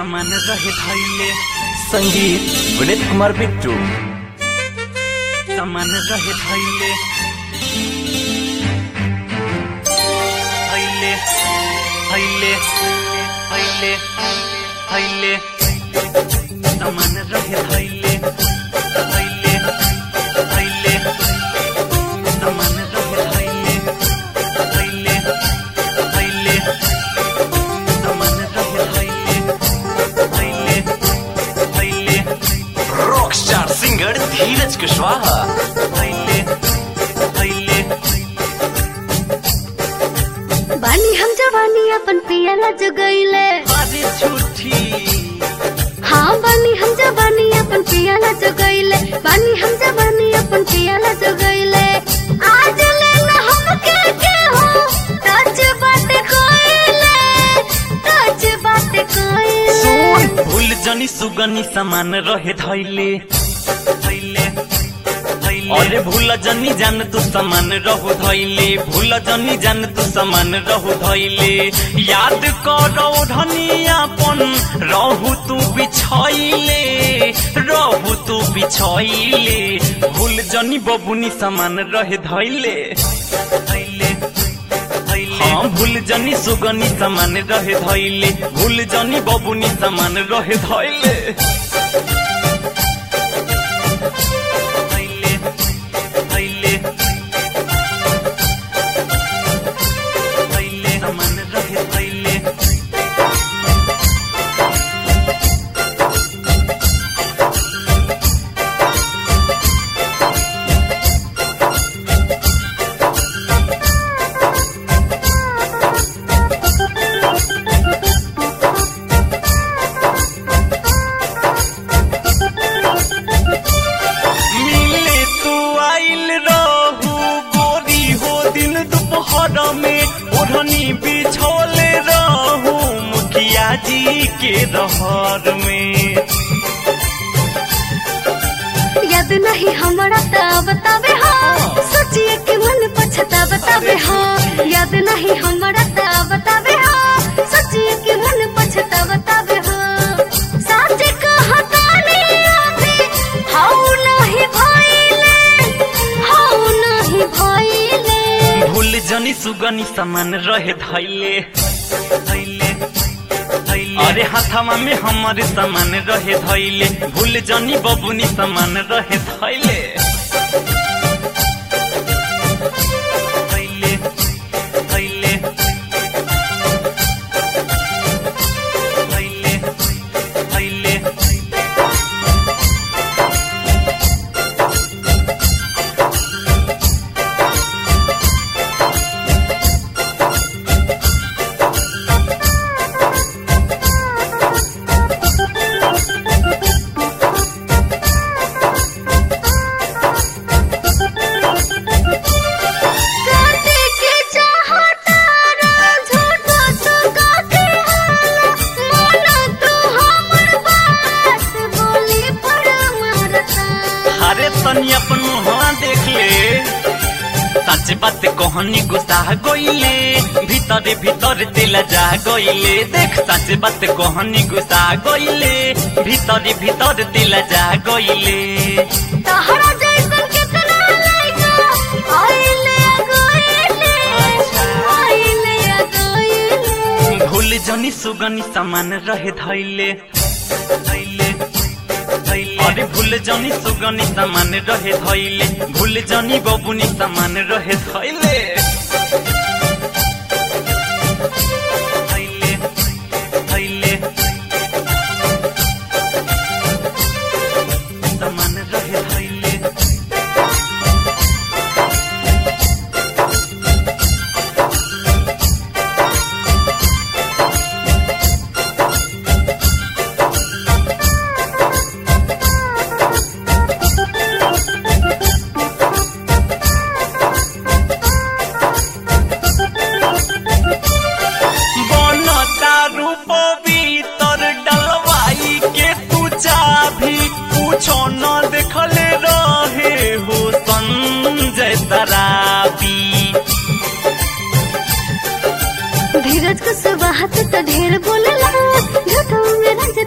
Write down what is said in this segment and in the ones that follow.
सामान रहे धैले संगीत विनीत कुमार बिट्टू सामान रहे धैले धैले धैले धैले धैले सामान रहे धैले धैले धैले सामान रहे धैले धैले धैले सामान रहे धैले धैले धैले rock star singer Dheeraj Kushwaha धैले धैले बानी हम जवानी अपन पियाला जगैले अरे झूठी हाँ बानी हम जवानी अपन पियाला जगैले बानी हम जवानी अपन पियाला जगैले आज ले ना हम के के हो टच बात कोइले टच बात कोइले भूल जनी सुगनी समान रहे धैले धैले धैले अरे भूल जनी जान तू समान रहु धैले भूल जनी जान तू समान रहु धैले याद करो धनियापन रहु तू बिछैले रहु तू बिछैले भूल जनी बबुनी समान रहे धैले धैले धैले हाँ भूल जनी सुगनी समान रहे धैले भूल जनी बबुनी समान रहे धैले धैले धैले धैले समान रहे धैले मिले तू आइल रहू गोरी हो दिन दोपहर में ओढ़नी बिछोले रहू मुखिया जी के रहर में याद नहीं हमारा ता बतावे हो सोचिए कि मन पछता बतावे हो याद नहीं हमारा ता बतावे हो सोचिए कि मन पछता बतावे हो सच कहतानी अभी हाउ नहीं भइले हाउ नहीं भइले भूल जनी सुगनी समान रहे धैले धैले धैले अरे हाथमा में हमारे समान रहे धैले भूल जनी बबुनी समान रहे धैले धैले धैले धैले धैले काटे के चाहता रा झूठो सुगा के हाला माना तू हमर बात बोली पर मरता अरे तनी अपन मुहवा देख ले सच बात कहनी गुस्सा गइले भीतर भीतर दिल जा गइले देख सच बात कहनी गुस्सा गइले भीतर भीतर दिल जा गइले तहरा जैसन कितना लइका आइले गइले आइले गइले भूल जनी सुगनी समान रहे धैले धैले धैले अरे भूल जनी सुगनी समान रहे धैले भूल जनी बबुनी समान रहे धैले धैले धैले समान रहे धैले बनता रूप भीतर डलवाई के तू चाभी पूछो न देखले रहे हो संजय तराबी धीरज को सुबह तो ढेर बोलेला झूठो में रंज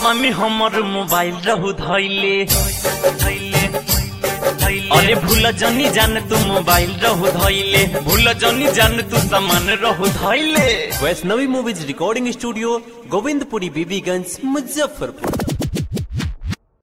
हाथवा में हमर मोबाइल रहू धैले धैले धैले अरे भूल जनी जान तू मोबाइल रहू धैले भूल जनी जान तू सामान रहू धैले Vaishnavi movies recording studio Govindpuri Bibiganj Muzaffarpur